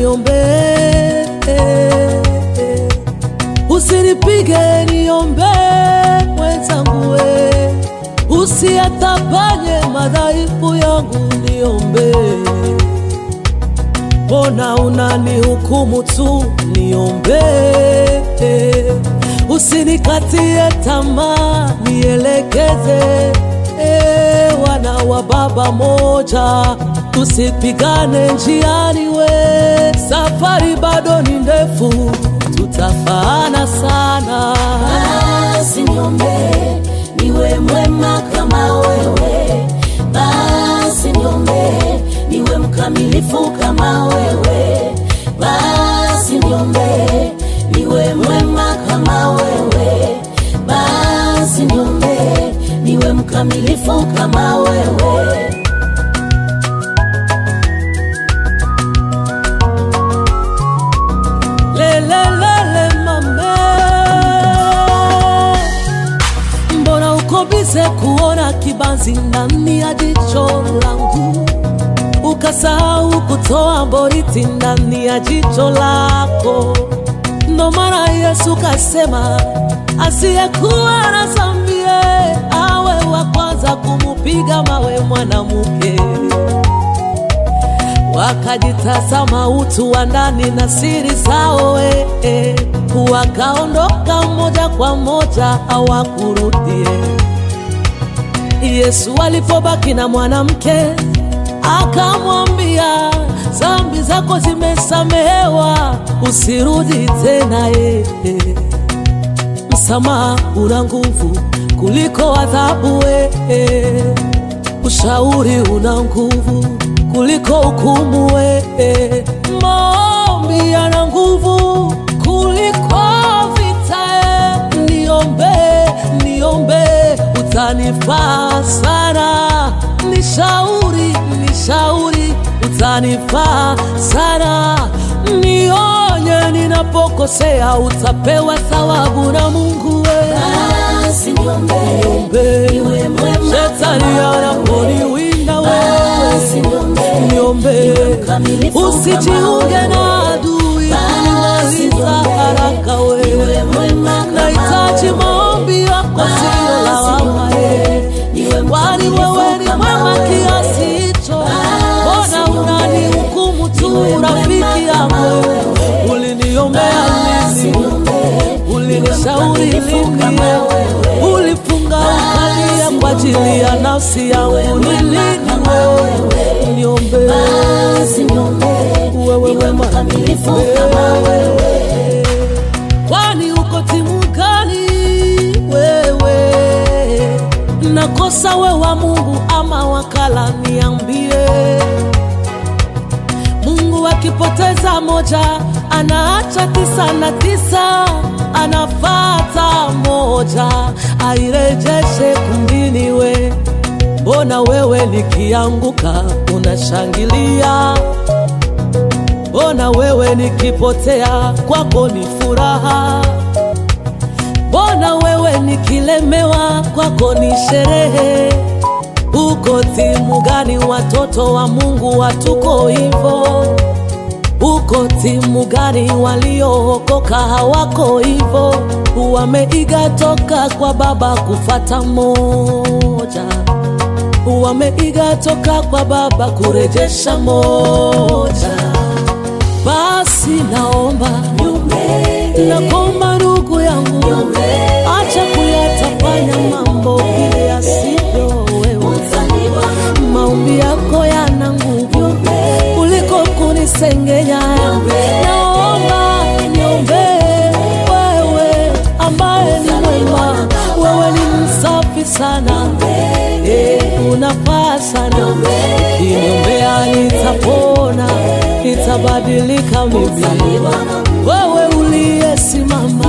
niombee, usinipige niombee mwenzangu, we usiyatapanye madhaifu yangu, niombee. Mbona unanihukumu tu, niombee. Usinikatie tamaa, nielekeze. E, wana wa baba moja, tusipigane njiani, we safari bado ni ndefu, tutafaana sana. Basi niombee niwe mwema kama wewe, basi niombee niwe mkamilifu kama wewe, basi niombee niwe mwema kama wewe, basi niombee niwe mkamilifu kama wewe. Lelelele mame, mbona uko bize kuona kibanzi ndani ya jicho langu, ukasahau kutoa boriti ndani ya jicho lako? Ndo maana Yesu kasema asiyekuwa na dhambi awe wa kwanza kumupiga mawe mwanamke wakajitazama utu wa ndani na siri zao, eh, eh, wakaondoka moja kwa moja, hawakurudie. Yesu alipobaki na mwanamke akamwambia, dhambi zako zimesamehewa, usirudi tena. eh, eh. Msamaha una nguvu kuliko adhabu, eh, eh. ushauri una nguvu kuliko hukumu, eh. maombi yana nguvu kuliko vita. eh. Niombe, niombe, utanifaa sana. Nishauri, nishauri, utanifaa sana. Nionye ninapokosea, utapewa thawabu na Mungu we. Basi niombee Niombe, niwe mwema shetani kama anaponiwinda Basi wewe niombee niombe, niwe mkamilifu kama usijiunge wewe. na adui Basi kunimaliza niombee haraka wewe. niwe mwema kama Nahitaji wewe. maombi yako, sio lawama eh. Kwani wewe ni mwema kiasi hicho, mbona unanihukumu tu rafiki yangu? Uliniombea lini? Ulinishauri lini? Ulifunga ukalia kwa ajili ya nafsi yangu, ni lini wewe niombe wewe wema Kwani uko timu gani wewe? Nakosa we wa Mungu ama wakala? Niambie. Mungu akipoteza moja anaacha tisa na tisa, anafata moja airejeshe kumbini. We mbona wewe nikianguka unashangilia? Mbona wewe nikipotea kwako ni furaha? Mbona wewe nikilemewa kwako ni sherehe? Uko timu gani? Watoto wa Mungu hatuko hivyo. Uko timu gani? Waliookoka hawako hivyo, wameiga toka kwa baba kufata moja, wameiga toka kwa baba kurejesha moja. Basi naomba nakomba, ndugu yangu, acha kuyatafanya mambo vile yasivyo wewe. Maombi yako yana nguvu kuliko kunisengenya. Naomba niombee wewe, ambaye ni mwema, wewe ni msafi sana, Eh, unafaa sana. Ukiniombea nitapona, nitabadilika mimi. Wewe uliyesimama